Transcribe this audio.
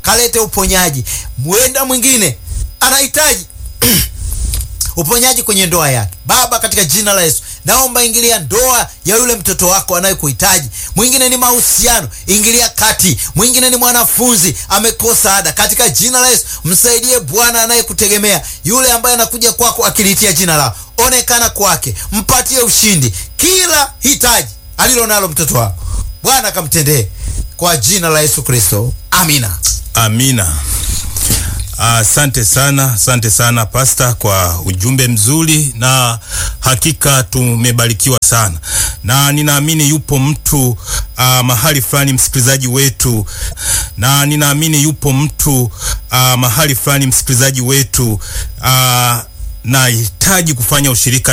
kalete uponyaji. Mwenda mwingine anahitaji uponyaji kwenye ndoa yake. Baba, katika jina la Yesu naomba ingilia ndoa ya yule mtoto wako anayekuhitaji. Mwingine ni mahusiano, ingilia kati. Mwingine ni mwanafunzi amekosa ada, katika jina la Yesu msaidie Bwana anayekutegemea, yule ambaye anakuja kwako akilitia jina lao, onekana kwake, mpatie ushindi, kila hitaji alilo nalo mtoto wako Bwana akamtendee kwa jina la Yesu Kristo, amina. Amina. Asante sana, asante sana Pasta kwa ujumbe mzuri, na hakika tumebarikiwa sana, na ninaamini yupo mtu uh, mahali fulani msikilizaji wetu, na ninaamini yupo mtu uh, mahali fulani msikilizaji wetu uh, nahitaji kufanya ushirika